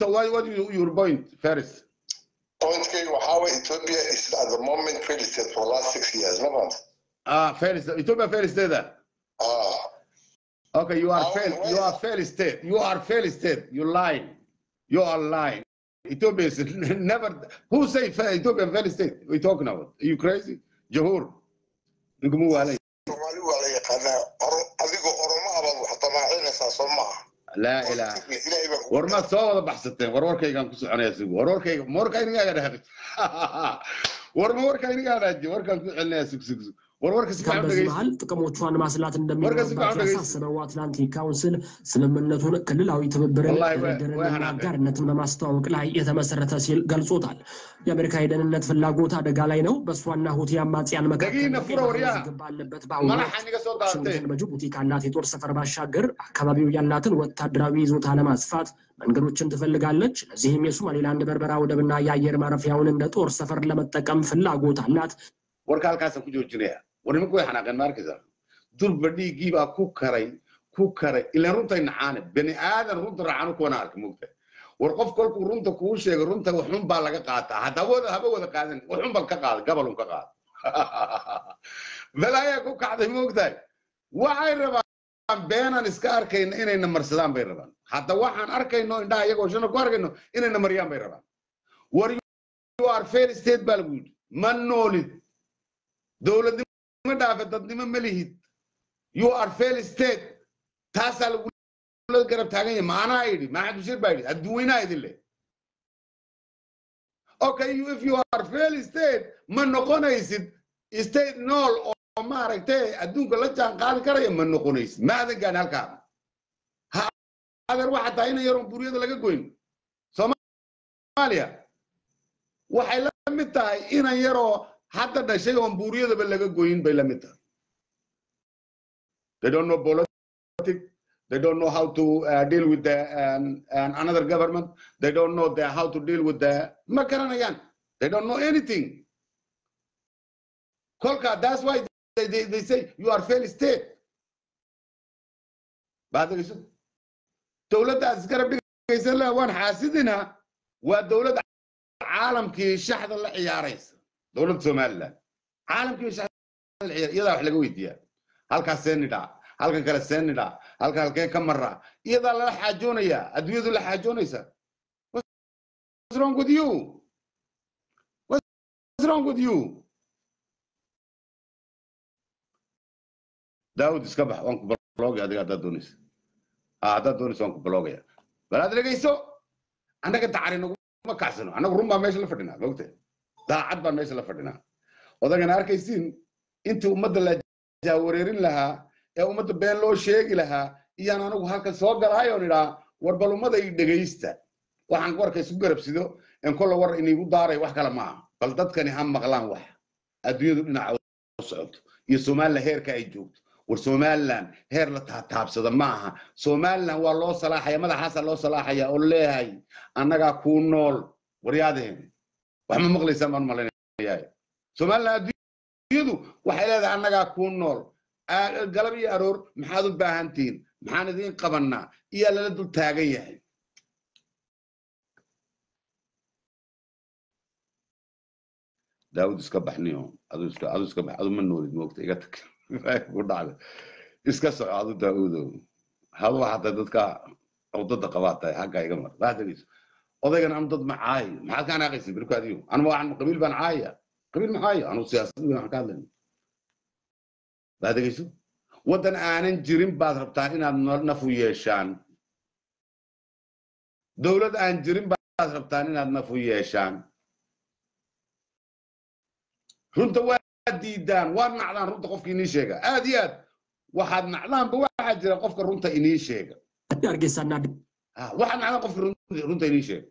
so what, what is your point first Pointkayga waxaa waye Ethiopia is at the moment failed state for the last six years. Ma fahanta? ah failed state Ethiopia failed state ah Ah, okay you are How- failed where you is- are failed state you are failed state you lying you are lying Ethiopia is never who say fa- Ethiopia failed state we talking about are you crazy Jahur nigumu waalay Soomaali waa la yaqaanaa. Oro- Adigoo Oromo ah baad wax damaacinaysaa soo maaha. la ilaha Ilaahay baa kugu war maad soo wada baxsateen war warkaygaan ku soconaya sigu war warkayga ma warka inigaaga dhahaqi war ma warka inigaa dhaaji warkaan ku celinaya sug sug sug war warka si fiican በዚህ dhegeysta መሀል ጥቅሞቿን ማስላት ወርቀ እንደሚኖርባት ስጋው ደገስ- ያሳሰበው አትላንቲክ ካውንስል ስምምነቱን ክልላዊ ትብብርን ወላሂ ወይ- ወይ ድርድርንና ሀናን። አጋርነትን በማስተዋወቅ ላይ የተመሰረተ ሲል ገልጾታል። የአሜሪካ የደህንነት ፍላጎት አደጋ ላይ ነው። በእሷና ሁቲ አማጽያን መካከል ደጊነ ቀይ ፉረ ባህር ወሪያ። ውዝግብ ባለበት በአሁኑ መላሓ ወቅት ኒga soo daatee ዋሽንግተን በጅቡቲ ካላት የጦር ሰፈር ባሻገር አካባቢው ያላትን ወታደራዊ ይዞታ ለማስፋት መንገዶችን ትፈልጋለች። ለዚህም የሶማሌላንድ በርበራ ወደብና የአየር ማረፊያውን እንደ ጦር ሰፈር ለመጠቀም ፍላጎት አላት። warka halkaasaan ku joojinaya war nimanku way xanaaqeen ma arkaysaa durba dhiiggii baa ku karay ku karay ilaan runtay nacaane bani aadan runta raacanu kuwana arka moogta war qof kolkuu runta kuu sheego runta waxun baa laga qaataa hadda wada haba wada qaadan waxun baan ka qaada gabalun ka qaada balaayaa ku kacday moogtahay waxay rabaan beenaan iska arkayna inayna marsadaan bay rabaan hadda waxaan arkayno indhaha iyagoo shana ku arkayno inayna maryaan bay rabaan war you are fair state baa lagu yidhi ma noolid dowladnimo dhaafe dadnimo ma lihid you are fail state taasaa lagula garab taagan yahay maanaa yidhi maxamed bashir baa yidhi adduweynaha idin leh okay you, if you are fail state ma noqonaysid state nool oo maaragtay adduunka la jaan qaadi karaya ma noqonaysid ma adan gaani halkaa ha adeer waxa tahay ina yaroon buryada laga goyn soomaaliya waxay la mid tahay inan yaroo hadda dhashay oon buuriyadaba laga goyin bay la mid tahay they don't know politics they don't know how to uh, deal with the, um, um, another government they don't know the, how to deal with the ma garanayaan they don't know anything kolka that's why they, they, they say you are fail state baad dhegeyso dowladda aad isgarab dhigaysan laha waan xaasidinaa waa dowlad caalamkii shaxda la ciyaaraysa dowladda somaliland caalamkii shaxda la ciyaar iyadaa wax laga weydiiyaa halkaas see nidhaa halkan kale see nidhaa halka halkee ka maraa iyadaa lala xaajoonayaa adduunyadu la xaajoonaysaa what's wrong with you what's wrong with you daawud iska bax waan ku balogaya adiga haddaad doonaysa ah haddaad doonaysa waan ku balogaya bal aad dhegeyso annaga dacari naguma kacsano annagu run baan meesha la fadhinaa mogta daacad baan meesha la fadhinaa odagana arkaysiin intii ummadda la jaawareerin lahaa ee ummadda been loo sheegi lahaa iyaan anigu halkan soo galaayoon idhaa war bal ummada i dhegaysta waxaan warka isku garabsido en kolla war inigu daaray wax kale maaha bal dadkani ha maqlaan wax adduunyadu dhinaca u socoto iyo somaliland heerka ay joogto war somaliland heer la taataabsada ma aha somaliland waa loo salaaxaya madaxaasaa loo salaaxaya oo leeyahay annagaa kuu nool waryaadeen wax ma maqlaysaan baan malaynayaa somaliland adduunyadu waxay leedahay annagaa kuu nool Aa- galab iyo aroor maxaad u baahantihiin maxaan idiin qabannaa iyaa lala dul taagan yahay daawud iska baxniyo adu iska adu iska bax adu ma noolid moogta iga tag ku dhacda iska soco adu daawudow hadu waxaa tahay dadka cudada qabaa tahay xagga iga mar waa degeyso odaygan anu dad ma caayo maxaad ka anaaqaysa berku adiyo anu waxaan qabiil baan caaya qabiil ma caayo anu siyaasad weyn waxaan ka hadlayna waa degeyso waddan aanan jirin baad rabtaan inaad no- nafu yeeshaan dowlad aan jirin baad rabtaan inaad nafu yeeshaan runta waa diidaan waad nacdaan runta qofka inii sheega aad iyo aad waxaad nacdaanba waxaa jira qofka runta inii sheega hargeysaና Ah, waxaad nacdaan qofka run- runta inii sheega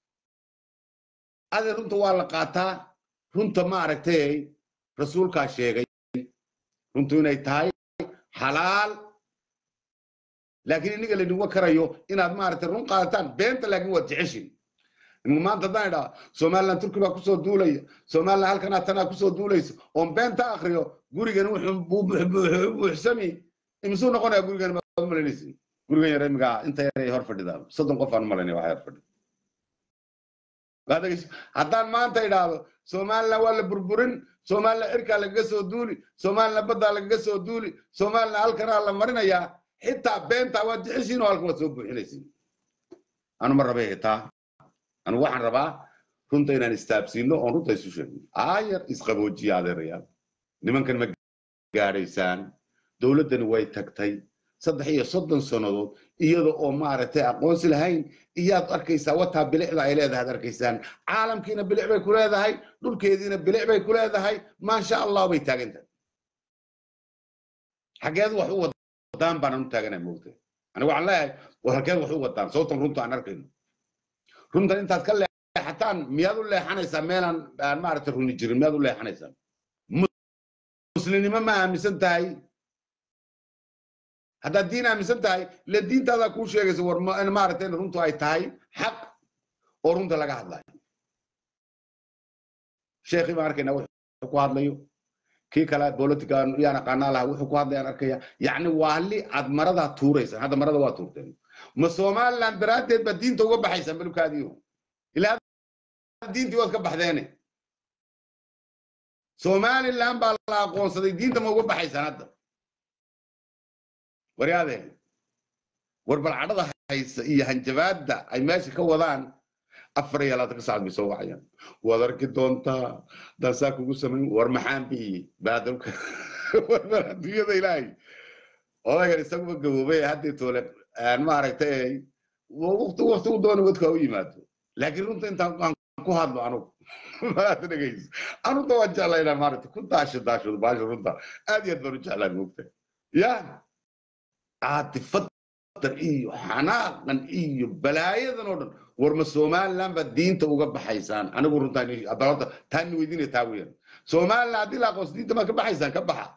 ade runta waa la qaataa runta ma aragtay rasuulkaa sheegay runtu inay tahay xalaal laakiin iniga laydinwa karayo inaad maaragtay run qaadataan beenta laakiin waad jeceshin maanta haddaan idhaa somaliland turki baa kusoo duulaya somaliland halkanaa tanaa kusoo duulaysa oon beenta akriyo gurigan wuxuu buu- buu- buu- buuxsami imisuu noqonaya gurigan maad u malaynaysin gurigan yar imigaa inta yar ay hor fadhidaan soddon qof aan u malaynaya waxay hor fadhida waad dhegeyso haddaan maanta idhaahdo somaliland waa la burburin somaliland cirkaa lagaga soo duuli somaliland baddaa lagaga soo duuli somaliland halkanaa la marinayaa xitaa beentaa waad jeceshiin oo halkan waad soo buuxinaysiin anu ma rabay xitaa anu waxaan rabaa runta inaan istaabsiino oon runta isu sheegno aayar isqaboojiya adeerayaal nimankan ma gaadhaysaan dowladdani way tagtay saddex iyo soddon sannadood iyada oo maaragtay aqoonsi lahayn iyaad arkaysaa wataa bilicda ay leedahay ad arkaysaan caalamkiina bilic bay ku leedahay dhulkeediina bilic bay ku leedahay maasha allah bay taagan tahay xageed wax u wadaan baanan u taaganay moogta aniga waxaan leeyahay war halkeed wax u wadaan sababtan runta aan arkayno runtan intaad ka leexataan miyaad u leexanaysaa meelaan aan maaragtay runi jirin miyaad u leexanaysaa muslimnimo ma aaminsan tahay haddaad diin aaminsan tahay le diintaadaa kuu sheegaysa war maaragtay in runtu ay tahay xaq oo runta laga hadlayo sheekhii baan arkaynaa wuxuu ku hadlayo kii kale politica yaan aqaanaa laha wuxuu ku hadlayaan arkaya yacni waali aad maradaa tuuraysaan hadda marada waa tuurteen ma somaliland daraaddeed baa diinta uga baxaysaan balubkaadiyo ilaa diintii waad ka baxdeene somaliland baa la aqoonsaday diinta ma uga baxaysaan hadda waryaadeen war balcadhada haysa iyo hanjabaadda ay meesha ka wadaan afar iyo labaatanka saacad bay soo wacayaan waad arki doontaa daasaa kugu samayn war maxaan biyey baadalka war bal adduunyada ilaahay odaygan isaguba gaboobay haddii toole aan maaragtay waqti waqti u doona wadka u yimaado laakiin runta intaan aan ku hadlo anugu maad dhegayso anuta waan jeclaa inaan maaragtay ku daasho daashado baasha runta aad iyo aad baan u jeclaa moogta ya caatifaddan iyo xanaaqan iyo balaayadan oo dhan war ma somaliland baad diinta uga baxaysaan anigu runtaa taani weydiinaya taa weeyaan somaliland haddii la aqoonso diinta maad ka baxaysaan ka baxa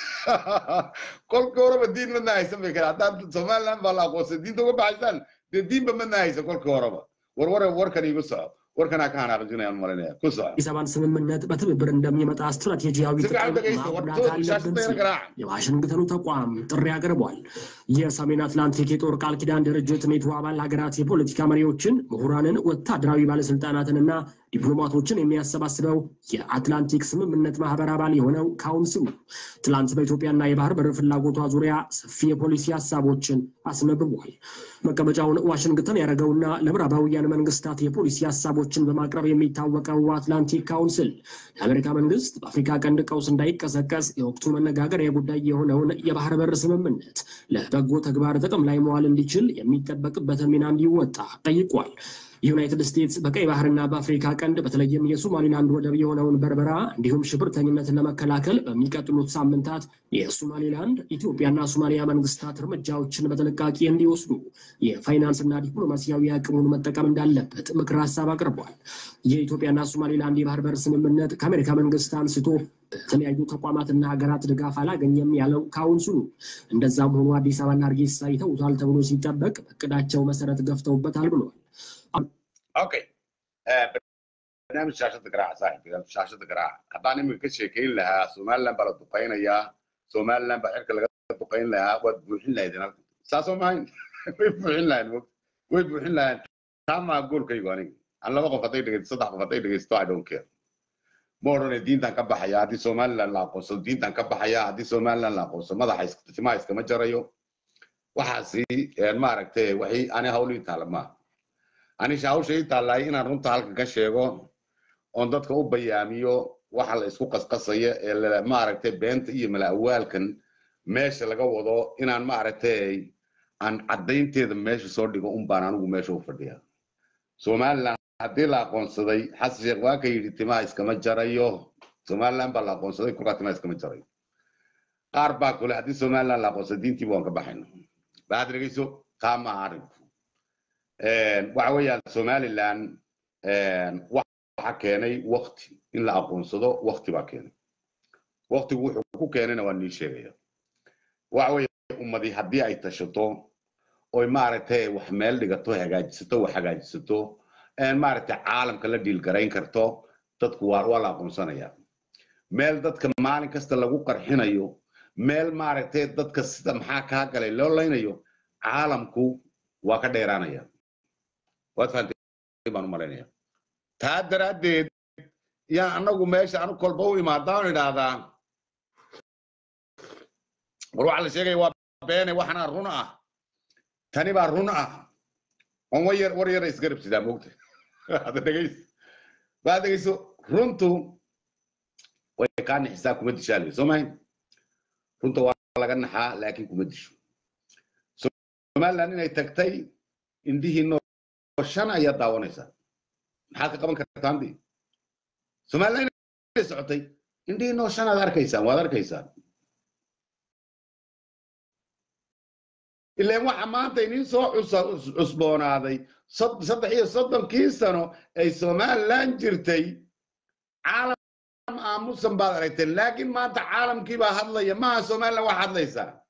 kolkii horeba diin madna haysan bay kale haddaad somaliland baa la aqoonsay diinta uga baxaysaan dee diinba madna haysan kolkii horeba war war warkan iigu soco warkanaa ka hanaaqjinayaan malinaya ku soco አዲስ አበባን ስምምነት በትብብር እንደሚመጣ ስትራቴጂያዊ ጥቅም ማጉዳት አለብን ሲል የዋሽንግተኑ ተቋም ጥሪ አቅርቧል። የሰሜን አትላንቲክ የጦር ቃል ኪዳን ድርጅት ኔቶ አባል ሀገራት የፖለቲካ መሪዎችን፣ ምሁራንን፣ ወታደራዊ ባለስልጣናትንና ዲፕሎማቶችን የሚያሰባስበው የአትላንቲክ ስምምነት ማህበር አባል የሆነው ካውንስሉ ትላንት በኢትዮጵያና የባህር በር ፍላጎቷ ዙሪያ ሰፊ የፖሊሲ ሀሳቦችን አስነብቧል። መቀመጫውን ዋሽንግተን ያደረገውና ለምዕራባውያን መንግስታት የፖሊሲ ሀሳቦችን በማቅረብ የሚታወቀው አትላንቲክ ካውንስል የአሜሪካ መንግስት በአፍሪካ ቀንድ ቀውስ እንዳይቀሰቀስ የወቅቱ መነጋገሪያ ጉዳይ የሆነውን የባህር በር ስምምነት ለበጎ ተግባር ጥቅም ላይ መዋል እንዲችል የሚጠበቅበትን ሚና እንዲወጣ ጠይቋል። ዩናይትድ ስቴትስ በቀይ ባህርና በአፍሪካ ቀንድ በተለይም የሶማሊላንድ ወደብ የሆነውን በርበራ እንዲሁም ሽብርተኝነትን ለመከላከል በሚቀጥሉት ሳምንታት የሶማሊላንድ ኢትዮጵያና ሶማሊያ መንግስታት እርምጃዎችን በጥንቃቄ እንዲወስዱ የፋይናንስና ዲፕሎማሲያዊ አቅሙን መጠቀም እንዳለበት ምክር ሀሳብ አቅርቧል። የኢትዮጵያና ሶማሊላንድ የባህር በር ስምምነት ከአሜሪካ መንግስት አንስቶ በተለያዩ ተቋማትና ሀገራት ድጋፍ አላገኘም ያለው ካውንስሉ፣ እንደዛም ሆኖ አዲስ አበባና ሀርጌሳ ይተውታል ተብሎ ሲጠበቅ በእቅዳቸው መሰረት ገፍተውበታል ብሏል። okay barnaamij shaashada garaaca saaxiibka shaashada garaaca haddaan iminka ka sheekayn lahaa somaliland baa la duqaynayaa somaliland baa cirka laga duqayn lahaa waad buuxin lahaydeen halkan saasoo mahayn way buuxin lahayn way buuxin lahayn taa maa goolkaygu aniga aan laba qof hadday dhegeysto saddex qof hadday dhegeysto i don't care ma odhane diintan ka baxaya haddii somaliland la aqoonsado diintan ka baxaya haddii somaliland la aqoonsado madaxa timaha iskama jarayo waxaasi maaragtay waxay ani hawlii taala maaha anisha hawsha ii taallaahay inaan runta halkan ka sheego oon dadka u bayaamiyo waxa la isku qasqasaya ee maaragtay beenta iyo mala'awaalkan meesha laga wado inaan maaragtay aan caddaynteeda meesha soo dhigo un baan anigu meesha u fadhiyaa somaliland haddii la aqoonsaday xasan sheekh waa ka yidhi timaha iskama jarayo somaliland baa la aqoonsaday kolkaa timaha iskama jarayo qaar baa kule haddii somaliland la aqoonsaday diintiiba waan ka baxayno waxaad dhegeyso taa maaha arrinku waxa weeyaan somaliland waxa keenay wakti in la aqoonsado wakti baa keenay waktigu wuxuu ku keenayna waa nii sheegaya waxa weeye ummadii haddii ay tashato oy maaragtay wax meel dhigato hagaajisato wax hagaajisato maaragtay caalamka la dhiilgarayn karto dadku waa waa la aqoonsanaya meel dadka maalin kasta lagu qarxinayo meel maaragtay dadka sida maxaa kaa galay loo laynayo caalamku waa ka dheeraanaya waad fahantay baan u malaynaya taa daraaddeed yaa annagu meesha anu kolba u imaadaan idhaahdaa war waxa la sheegaya waa beene waxana run ah tani baa run ah on war yar war yara isgarab sidaa moogta hadda dhegays baa dhegayso runtu way kaa nixisaa kuma dishaalayo soo mahayn runta waa laga naxaa laakiin kuma disho somaliland inay tagtay indihii noo shan ayaa daawanaysaa maxaad ka qaban kartaa andii somaliland inay socotay indhihii noo shan aad arkaysaan waad arkaysaan ilaan waxa maanta inin soo cusboonaaday saddex iyo soddonkii sano ay somaliland jirtay caalam aamusan baad aragteen laakiin maanta caalamkii baa hadlaya maaha somaliland wax hadlaysaa